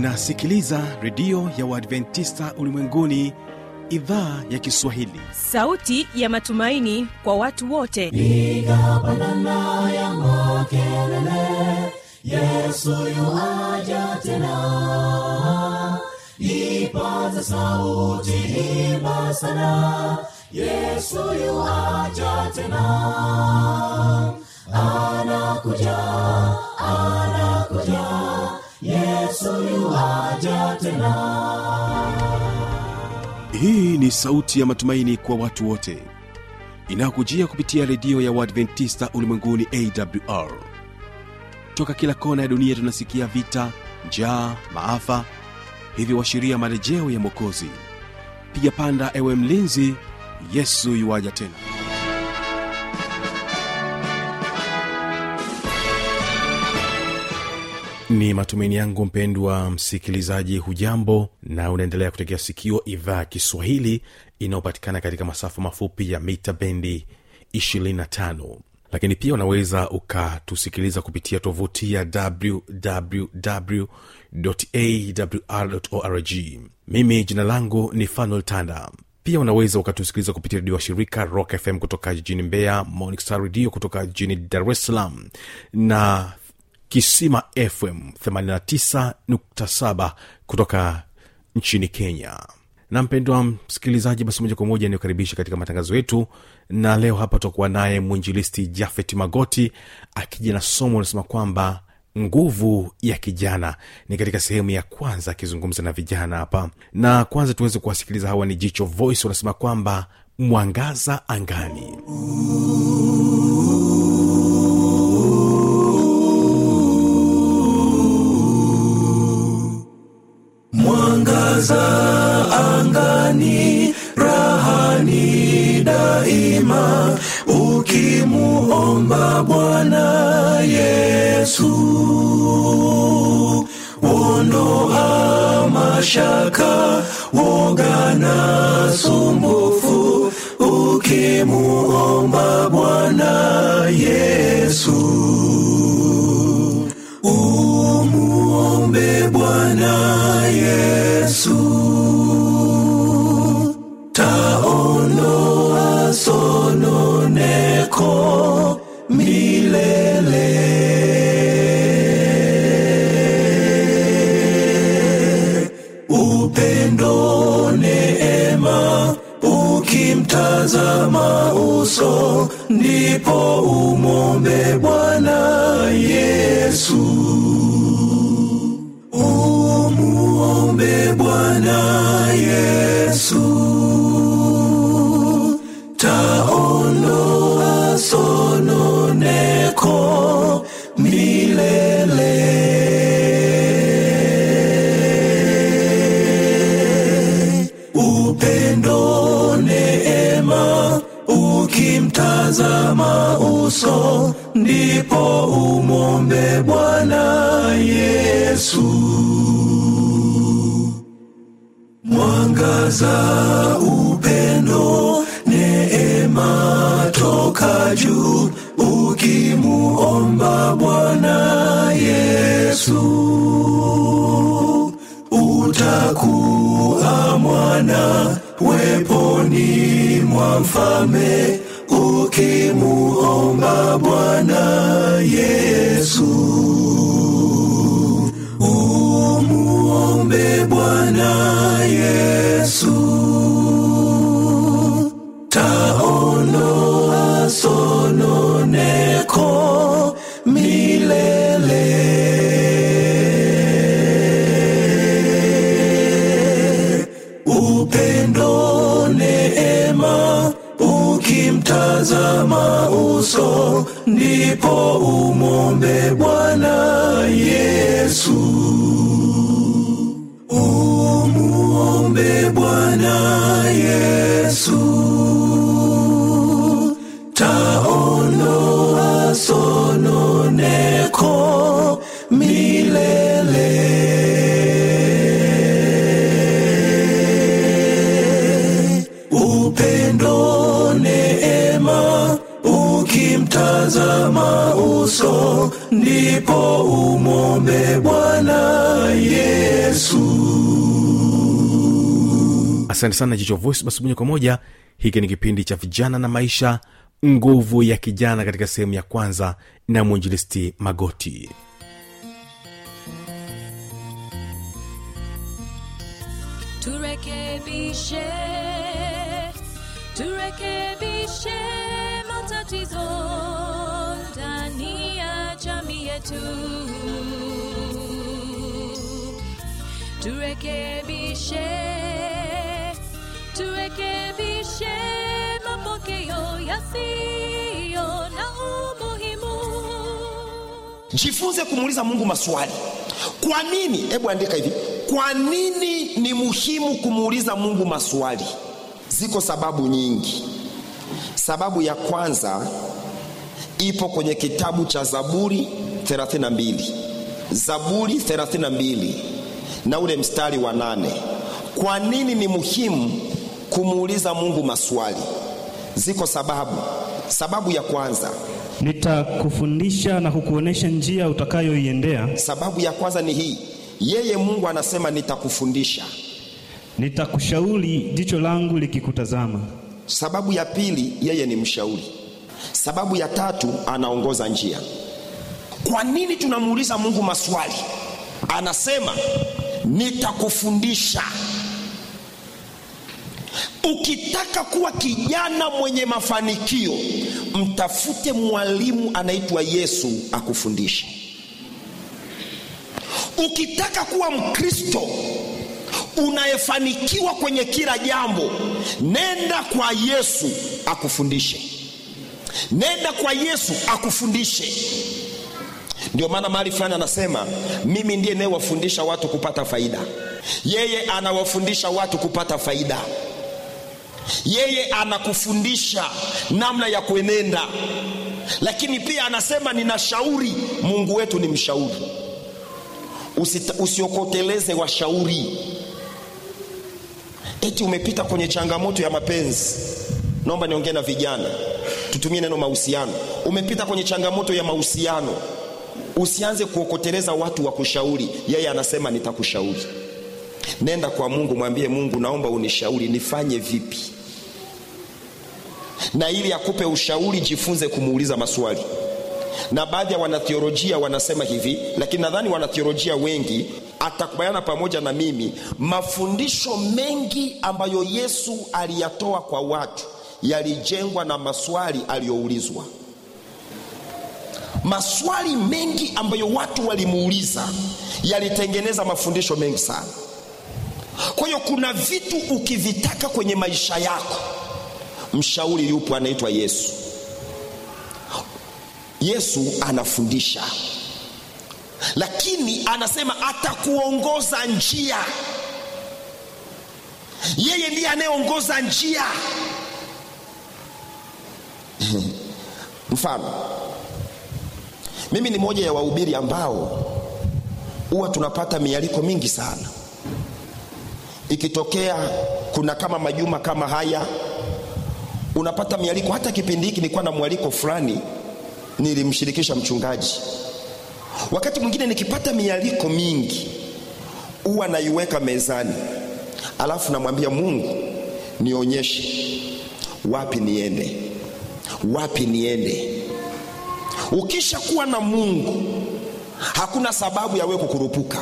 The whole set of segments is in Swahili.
unasikiliza redio ya uadventista ulimwenguni idhaa ya kiswahili sauti ya matumaini kwa watu wote piga pandana ya makelele yesu yuaja tena ipaza sauti imba sana yesu yuaja tena anakuja anakuja yesu yuaja tena hii ni sauti ya matumaini kwa watu wote inayokujia kupitia redio ya uadventista ulimwenguni awr toka kila kona ya dunia tunasikia vita njaa maafa hivyo washiria marejeo ya mwokozi piga panda ewe mlinzi yesu yuwaja tena ni matumaini yangu mpendwa msikilizaji hujambo na unaendelea kutegea sikio idhaa ya kiswahili inayopatikana katika masafa mafupi ya mita bendi 25 lakini pia unaweza ukatusikiliza kupitia tovuti ya wwwawr mimi jina langu ni fanuel tanda pia unaweza ukatusikiliza kupitia redio wa shirika rock fm kutoka jijini mbeya Morning Star radio kutoka jijini dar es salaam na kisima fm 89.7 kutoka nchini kenya na mpendwa msikilizaji basi moja kwa moja niokaribisha katika matangazo yetu na leo hapa tutakuwa naye mwinjilisti jafet magoti akija na somo linasema kwamba nguvu ya kijana ni katika sehemu ya kwanza akizungumza na vijana hapa na kwanza tuweze kuwasikiliza hawa ni jicho voice wanasema kwamba mwangaza angani mwangaza angani rahani daima ukimuomba bwana yesu ondoa mashaka woga na sumbufu ukimuomba bwana yesu umuombe bwana yesu taondoa sononeko milele upendo neema ukimtazama uso ndipo umombe bwana yesu umuombe bwana yesu taondoa sononeko milele upendo neema ukimtazama uso ndipo umombe bwana yesu mwangaza upendo neema toka juu ukimuomba bwana yesu utakuwa mwana weponi mwa mfalme ukimuomba bwana yesu umuombe bwana yesu taondoa sononeko milele upendo neema ukimtazama uso ndipo umombe bwana yesu umuombe bwana yesu taondoa sononeko milele upendo neema ukimtazama uso ndipo umwombe bwana yesu asante sana jicho voice basi moja kwa moja hiki ni kipindi cha vijana na maisha nguvu ya kijana katika sehemu ya kwanza na mwinjilisti magoti turekebishe turekebishe matatizo ndani ya jamii yetu turekebishe turekebishe mapokeo yasiyo na umuhimu jifunze kumuuliza mungu maswali kwa nini hebu andika hivi kwa nini ni muhimu kumuuliza mungu maswali ziko sababu nyingi sababu ya kwanza ipo kwenye kitabu cha zaburi 32 zaburi 32 na ule mstari wa nane kwa nini ni muhimu kumuuliza mungu maswali ziko sababu sababu ya kwanza nitakufundisha na kukuonesha njia utakayoiendea sababu ya kwanza ni hii yeye mungu anasema nitakufundisha nitakushauri jicho langu likikutazama sababu ya pili yeye ni mshauri sababu ya tatu anaongoza njia kwa nini tunamuuliza mungu maswali anasema nitakufundisha ukitaka kuwa kijana mwenye mafanikio mtafute mwalimu anaitwa yesu akufundishe ukitaka kuwa mkristo unayefanikiwa kwenye kila jambo nenda kwa yesu akufundishe nenda kwa yesu akufundishe ndio maana mahali fulani anasema mimi ndiye nayewafundisha watu kupata faida yeye anawafundisha watu kupata faida yeye anakufundisha namna ya kuenenda lakini pia anasema ninashauri mungu wetu ni mshauri Usita, usiokoteleze washauri eti umepita kwenye changamoto ya mapenzi naomba niongee na vijana tutumie neno mahusiano umepita kwenye changamoto ya mahusiano usianze kuokoteleza watu wa kushauri yeye anasema nitakushauri nenda kwa mungu mwambie mungu naomba unishauri nifanye vipi na ili akupe ushauri jifunze kumuuliza maswali na baadhi ya wanathiolojia wanasema hivi lakini nadhani wanathiolojia wengi atakubaliana pamoja na mimi mafundisho mengi ambayo yesu aliyatoa kwa watu yalijengwa na maswali aliyoulizwa maswali mengi ambayo watu walimuuliza yalitengeneza mafundisho mengi sana kwa hiyo kuna vitu ukivitaka kwenye maisha yako mshauri yupo anaitwa yesu yesu anafundisha lakini anasema atakuongoza njia yeye ndiye anayeongoza njia mfano mimi ni moja ya wahubiri ambao huwa tunapata mialiko mingi sana ikitokea kuna kama majuma kama haya unapata mialiko hata kipindi hiki nilikuwa na mwaliko fulani nilimshirikisha mchungaji wakati mwingine nikipata mialiko mingi huwa naiweka mezani alafu namwambia mungu nionyeshe wapi niende wapi niende ukisha kuwa na mungu hakuna sababu ya wewe kukurupuka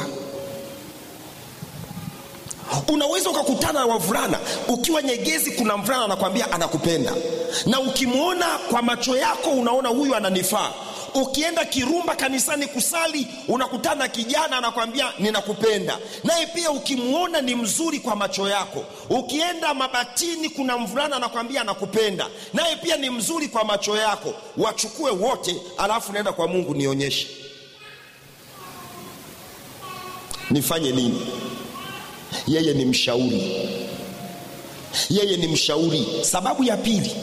unaweza ukakutana na wavulana ukiwa nyegezi kuna mvulana anakwambia anakupenda na ukimwona kwa macho yako unaona huyu ananifaa ukienda kirumba kanisani kusali unakutana na kijana anakwambia ninakupenda naye pia ukimwona ni mzuri kwa macho yako ukienda mabatini kuna mvulana anakwambia anakupenda naye pia ni mzuri kwa macho yako wachukue wote alafu naenda kwa mungu nionyeshe nifanye nini yeye ni mshauri yeye ni mshauri sababu ya pili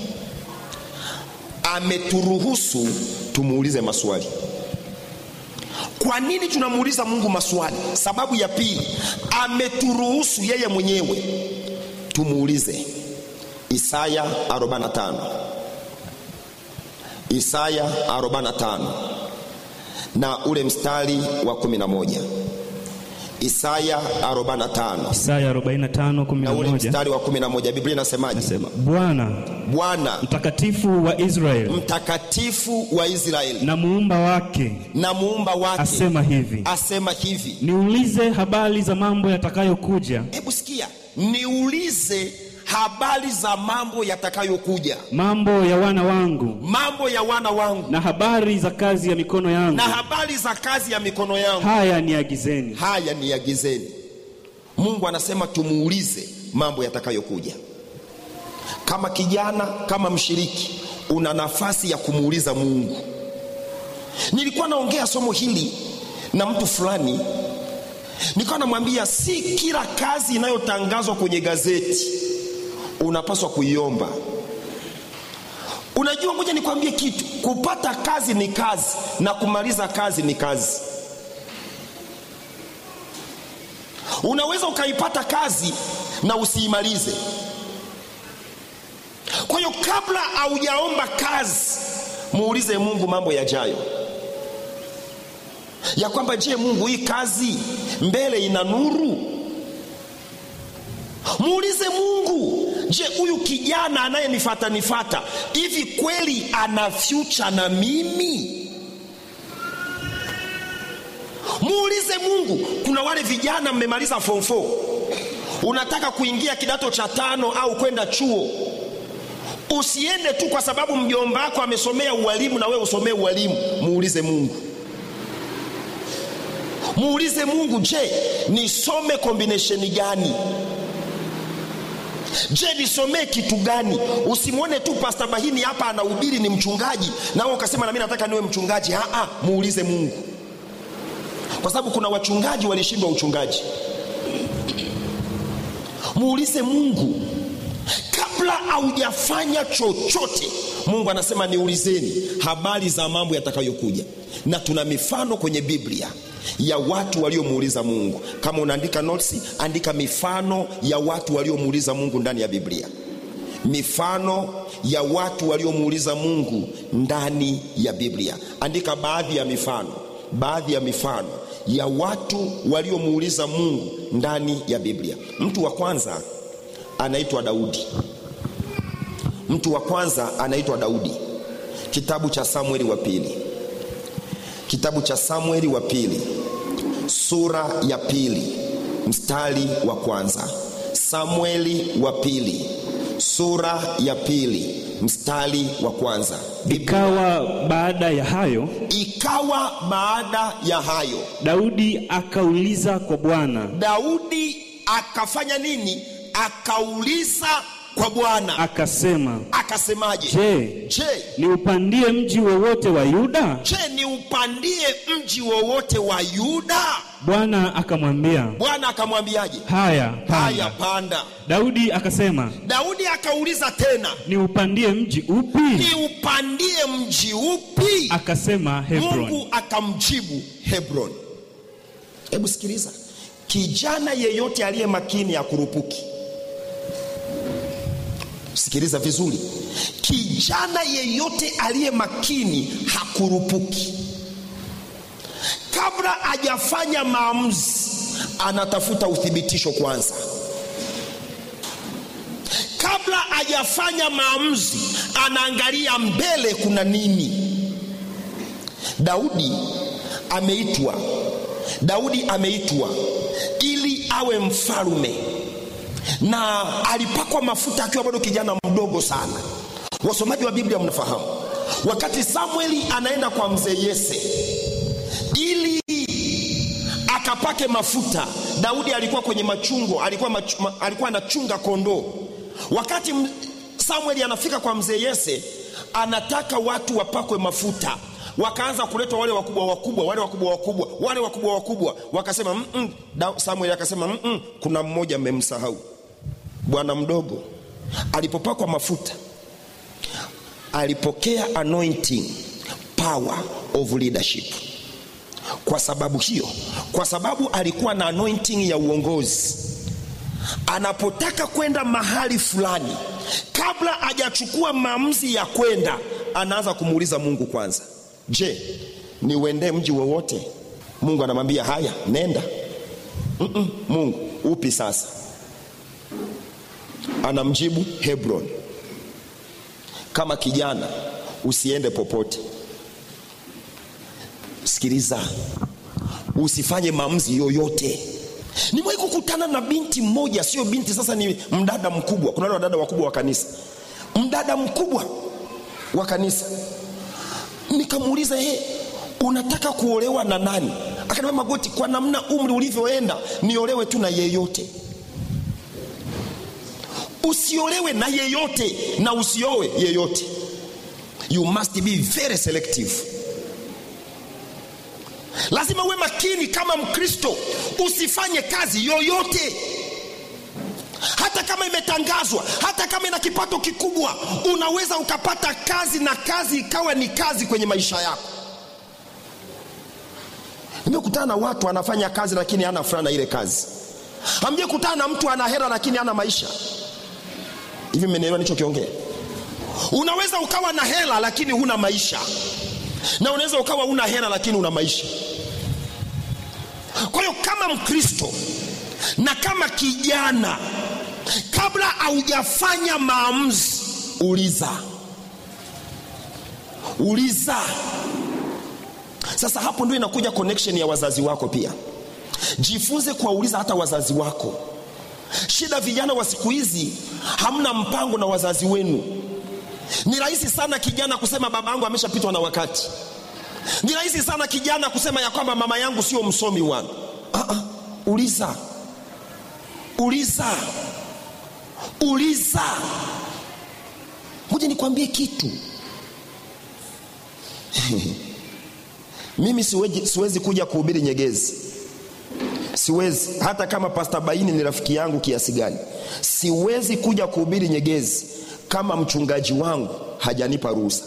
ameturuhusu tumuulize maswali kwa nini tunamuuliza mungu maswali sababu ya pili ameturuhusu yeye mwenyewe tumuulize isaya 45 isaya 45 na ule mstari wa 11 isaya 45 Isaya 45 na ule 11 mstari wa 11 biblia inasemaje nasema, Bwana bwana mtakatifu wa Israeli mtakatifu wa israeli na muumba wake na muumba wake asema hivi, asema hivi niulize habari za mambo yatakayokuja, hebu sikia niulize habari za mambo yatakayokuja mambo ya wana wangu mambo ya wana wangu na habari za kazi ya mikono yangu, na habari za kazi ya mikono yangu haya niagizeni. haya niagizeni mungu anasema tumuulize mambo yatakayokuja kama kijana kama mshiriki una nafasi ya kumuuliza mungu nilikuwa naongea somo hili na mtu fulani nilikuwa namwambia si kila kazi inayotangazwa kwenye gazeti unapaswa kuiomba unajua ngoja nikwambie kitu kupata kazi ni kazi na kumaliza kazi ni kazi unaweza ukaipata kazi na usiimalize kwa hiyo kabla haujaomba kazi muulize mungu mambo yajayo ya kwamba je mungu hii kazi mbele ina nuru muulize mungu je huyu kijana anayenifata nifata hivi kweli ana fyucha na mimi muulize mungu kuna wale vijana mmemaliza form 4 unataka kuingia kidato cha tano au kwenda chuo usiende tu kwa sababu mjomba wako amesomea ualimu na wewe usomee ualimu muulize mungu muulize mungu je nisome kombinesheni gani je nisomee kitu gani usimwone tu pasta bahini hapa anahubiri ni mchungaji nawe ukasema nami nataka niwe mchungaji Aa, muulize mungu kwa sababu kuna wachungaji walishindwa uchungaji muulize mungu kabla haujafanya chochote mungu anasema niulizeni habari za mambo yatakayokuja na tuna mifano kwenye biblia ya watu waliomuuliza mungu kama unaandika notes andika mifano ya watu waliomuuliza mungu ndani ya biblia mifano ya watu waliomuuliza mungu ndani ya biblia andika baadhi ya mifano baadhi ya mifano ya watu waliomuuliza mungu ndani ya biblia mtu wa kwanza anaitwa daudi mtu wa kwanza anaitwa daudi kitabu cha samueli wa pili kitabu cha samueli wa pili sura ya pili mstari wa kwanza samueli wa pili sura ya pili mstari wa kwanza Ikawa baada ya hayo, ikawa baada ya hayo Daudi akauliza kwa Bwana daudi akafanya nini akauliza kwa bwana akasema, akasemaje je, je niupandie mji wowote wa Yuda? je niupandie mji wowote wa yuda Bwana akamwambia, bwana akamwambiaje haya haya panda. panda Daudi akasema, daudi akauliza tena niupandie mji upi? niupandie mji upi Akasema Hebron. mungu akamjibu hebron hebu sikiliza kijana yeyote aliye makini akurupuki sikiliza vizuri kijana yeyote aliye makini hakurupuki kabla hajafanya maamuzi anatafuta uthibitisho kwanza kabla hajafanya maamuzi anaangalia mbele kuna nini daudi ameitwa daudi ameitwa ili awe mfalume na alipakwa mafuta akiwa bado kijana mdogo sana wasomaji wa biblia mnafahamu wakati samueli anaenda kwa mzee yese ili akapake mafuta daudi alikuwa kwenye machungo alikuwa, machu, ma, alikuwa anachunga kondoo wakati m- samueli anafika kwa mzee yese anataka watu wapakwe mafuta wakaanza kuletwa wale wakubwa wakubwa wale wakubwa wakubwa wale wakubwa wakubwa wakasema "Mm-mm." Da- samueli akasema "Mm-mm, kuna mmoja mmemsahau bwana mdogo alipopakwa mafuta alipokea anointing power of leadership kwa sababu hiyo kwa sababu alikuwa na anointing ya uongozi anapotaka kwenda mahali fulani kabla hajachukua maamuzi ya kwenda anaanza kumuuliza mungu kwanza je niuendee mji wowote mungu anamwambia haya nenda Mm-mm, mungu upi sasa anamjibu hebron kama kijana usiende popote sikiliza usifanye maamuzi yoyote nimewahi kukutana na binti mmoja sio binti sasa ni mdada mkubwa kuna wale wadada wakubwa wa kanisa mdada mkubwa wa kanisa nikamuuliza he unataka kuolewa na nani akaniambia magoti kwa namna umri ulivyoenda niolewe tu na yeyote usiolewe na yeyote na usiowe yeyote you must be very selective lazima uwe makini kama mkristo usifanye kazi yoyote hata kama imetangazwa hata kama ina kipato kikubwa unaweza ukapata kazi na kazi ikawa ni kazi kwenye maisha yako nimekutana na watu anafanya kazi lakini hana furaha na ile kazi amje kutana na mtu ana hera lakini hana maisha hivi mmenielewa nichokiongea unaweza ukawa na hela lakini huna maisha na unaweza ukawa una hela lakini una maisha kwa hiyo kama mkristo na kama kijana kabla haujafanya maamuzi uliza uliza sasa hapo ndio inakuja connection ya wazazi wako pia jifunze kuwauliza hata wazazi wako shida vijana wa siku hizi hamna mpango na wazazi wenu ni rahisi sana kijana kusema baba yangu ameshapitwa na wakati ni rahisi sana kijana kusema ya kwamba mama yangu sio msomi wangu uh-uh. uliza uliza uliza moja nikwambie kitu mimi siwezi, siwezi kuja kuhubiri nyegezi siwezi hata kama pasta baini ni rafiki yangu kiasi gani siwezi kuja kuhubiri nyegezi kama mchungaji wangu hajanipa ruhusa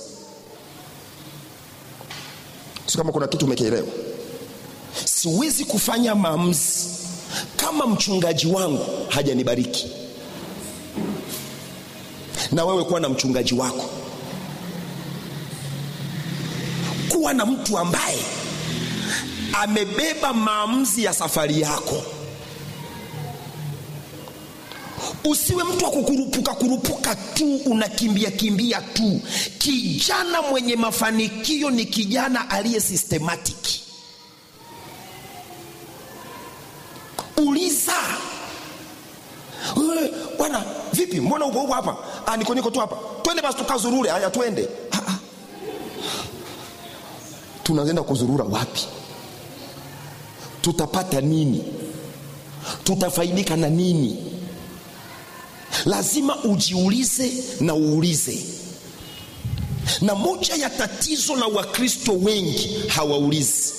si kama kuna kitu umekielewa siwezi kufanya maamuzi kama mchungaji wangu hajanibariki na wewe kuwa na mchungaji wako kuwa na mtu ambaye amebeba maamuzi ya safari yako usiwe mtu wa kukurupuka kurupuka tu unakimbia kimbia tu kijana mwenye mafanikio ni kijana aliye systematic uliza "Wewe, bwana vipi mbona uko huko hapa ah, niko niko tu hapa twende basi tukazurure haya twende ah, ah. tunaenda kuzurura wapi tutapata nini tutafaidika na nini lazima ujiulize na uulize na moja ya tatizo la wakristo wengi hawaulizi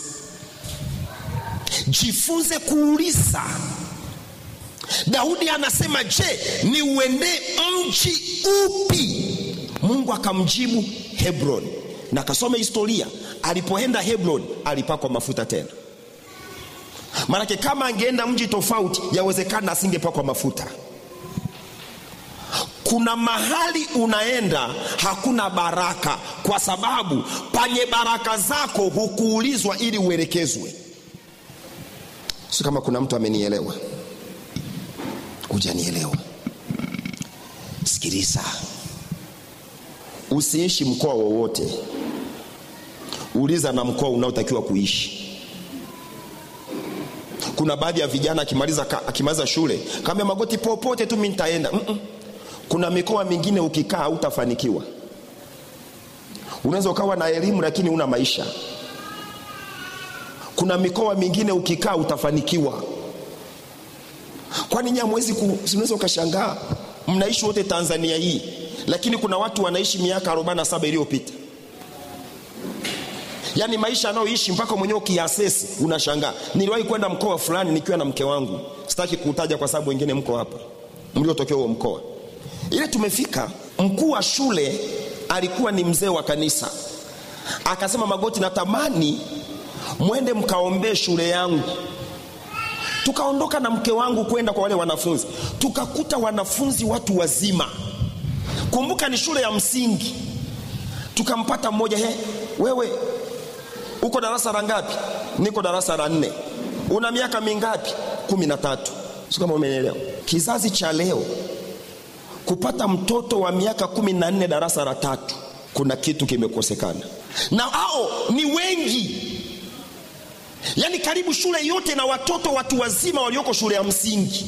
jifunze kuuliza daudi anasema je ni uendee mji upi mungu akamjibu hebron na akasoma historia alipoenda hebron alipakwa mafuta tena maanake kama angeenda mji tofauti yawezekana asingepakwa mafuta kuna mahali unaenda hakuna baraka kwa sababu panye baraka zako hukuulizwa ili uelekezwe si kama kuna mtu amenielewa hujanielewa sikiliza usiishi mkoa wowote uliza na mkoa unaotakiwa kuishi kuna baadhi ya vijana akimaliza, ka- akimaliza shule kaambia magoti popote tu mi nitaenda Mm-mm. kuna mikoa mingine ukikaa hautafanikiwa unaweza ukawa na elimu lakini una maisha kuna mikoa mingine ukikaa utafanikiwa kwani nyie hamwezi ku- si unaweza ukashangaa mnaishi wote tanzania hii lakini kuna watu wanaishi miaka 47 iliyopita yaani maisha anayoishi mpaka mwenyewe ukiasesi unashangaa niliwahi kwenda mkoa fulani nikiwa na mke wangu sitaki kuutaja kwa sababu wengine mko hapa mliotokea huo mkoa ile tumefika mkuu wa shule alikuwa ni mzee wa kanisa akasema magoti natamani mwende mkaombee shule yangu tukaondoka na mke wangu kwenda kwa wale wanafunzi tukakuta wanafunzi watu wazima kumbuka ni shule ya msingi tukampata mmoja he wewe uko darasa la ngapi niko darasa la nne una miaka mingapi kumi na tatu si kama umenielewa kizazi cha leo kupata mtoto wa miaka kumi na nne darasa la tatu kuna kitu kimekosekana na hao ni wengi yaani karibu shule yote na watoto watu wazima walioko shule ya msingi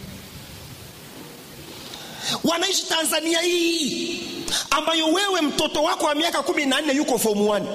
wanaishi tanzania hii ambayo wewe mtoto wako wa miaka kumi na nne yuko fomu 1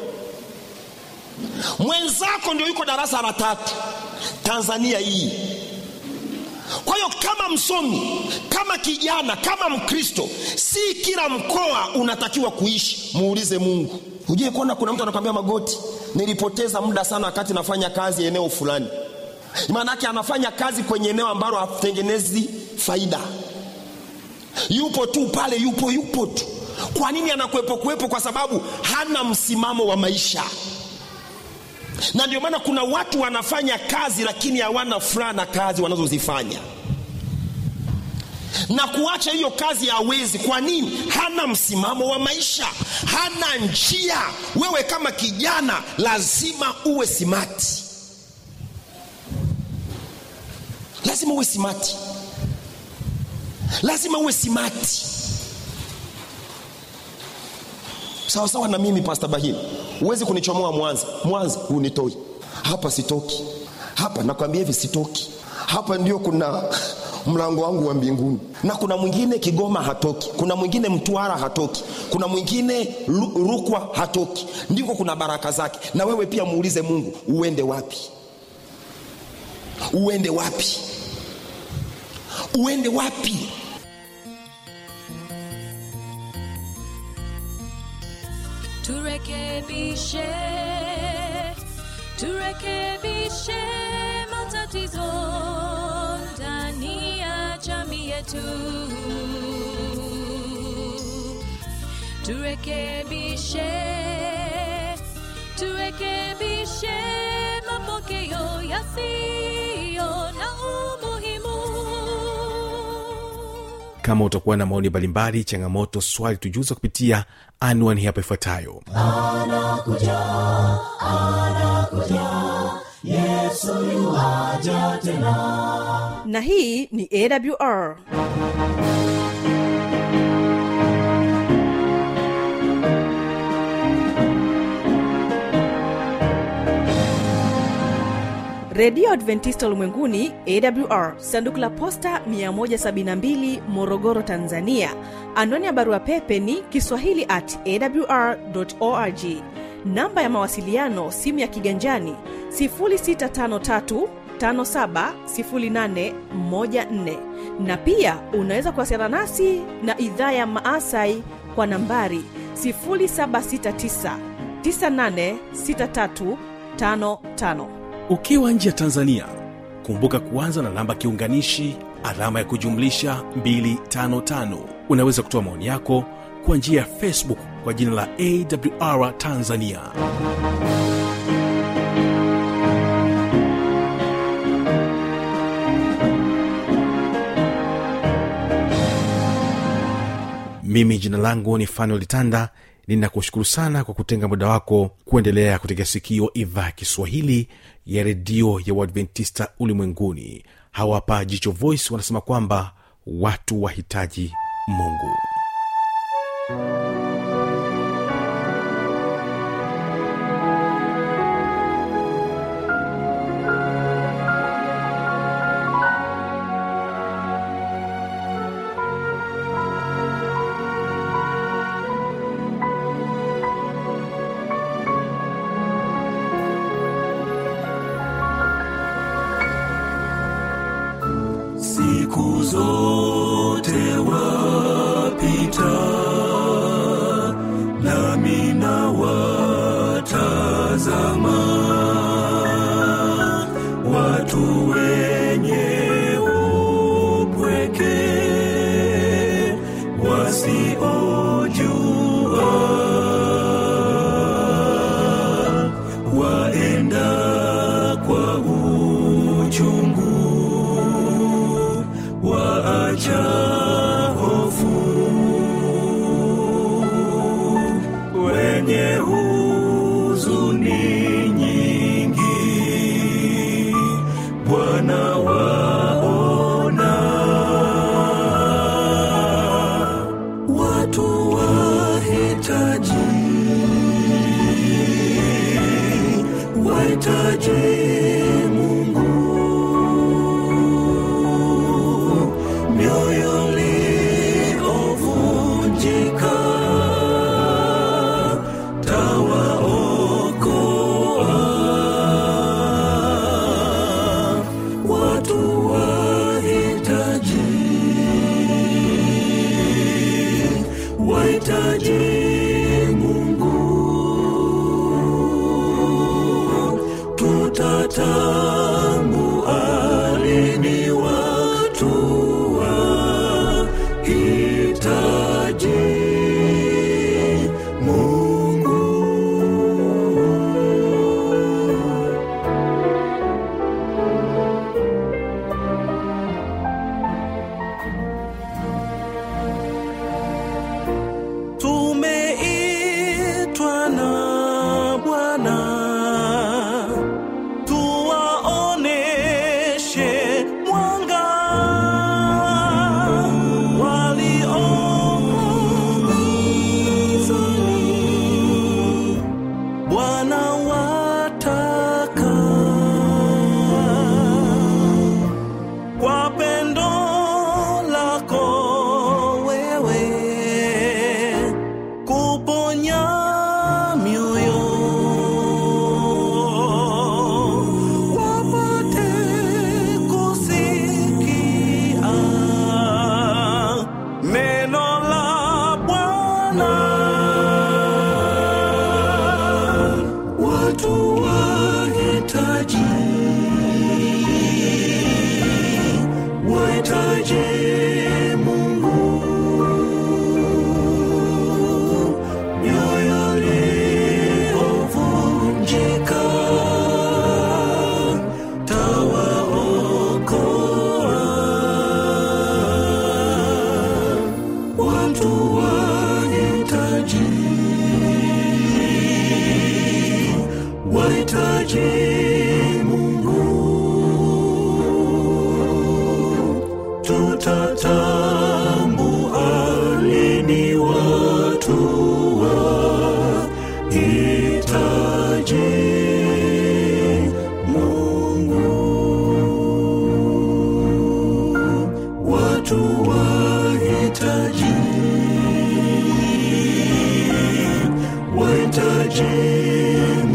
mwenzako ndio yuko darasa la tatu tanzania hii kwa hiyo kama msomi kama kijana kama mkristo si kila mkoa unatakiwa kuishi muulize mungu hujue kuona kuna mtu anakwambia magoti nilipoteza muda sana wakati nafanya kazi eneo fulani maanake anafanya kazi kwenye eneo ambalo hatengenezi faida yupo tu pale yupo yupo tu kwa nini anakuwepo kuwepo kwa sababu hana msimamo wa maisha na ndio maana kuna watu wanafanya kazi lakini hawana furaha na kazi wanazozifanya na kuacha hiyo kazi hawezi kwa nini hana msimamo wa maisha hana njia wewe kama kijana lazima uwe simati lazima uwe simati lazima uwe simati sawa sawa na mimi pasta bahili huwezi kunichomoa mwanza mwanza hunitoi hapa sitoki hapa nakwambia hivi sitoki hapa ndio kuna mlango wangu wa mbinguni na kuna mwingine kigoma hatoki kuna mwingine mtwara hatoki kuna mwingine Ru- rukwa hatoki ndiko kuna baraka zake na wewe pia muulize mungu uende wapi uende wapi uende wapi turekebishe turekebishe matatizo ndani ya jamii yetu turekebishe turekebishe mapokeo yasiyo na umuhimu kama utakuwa na maoni mbalimbali changamoto swali tujuza kupitia anwani hapa ifuatayo na hii ni awr redio adventista ulimwenguni awr sanduku la posta 172 morogoro tanzania anwani ya barua pepe ni kiswahili at awr org namba ya mawasiliano simu ya kiganjani 653 570814 na pia unaweza kuwasiliana nasi na idhaa ya maasai kwa nambari 769 986355 ukiwa nje ya tanzania kumbuka kuanza na namba kiunganishi alama ya kujumlisha 255 unaweza kutoa maoni yako kwa njia ya facebook kwa jina la awr tanzania mimi jina langu ni fanuel tanda ninakushukuru sana kwa kutenga muda wako kuendelea kutegea sikio idhaa ya kiswahili ya redio ya uadventista ulimwenguni hawapa jicho voice wanasema kwamba watu wahitaji mungu siku zote wapita nami na watazama watu wenye upweke wasiojua waenda kwa uchungu waacha hofu huzuni nyingi bwana waona watu wahitaji wahitaji mungu mioyo liovunjika tawaokoa watu wahitaji wahitaji mungu tutatambua lini watu wahitaji mungu tumeitwa na bwana tuwaoneshe mwanga waliomo gizani. bwana wataka kwa pendo lako wewe kuponya mioyo wapate kusikia neno la Bwana watu wahitaji wahitaji Mungu mioyo iliyovunjika tawaokoa watu wahitaji wahitaji Mungu tutatambua lini watu wahitaji Mungu watu wahitaji wahitaji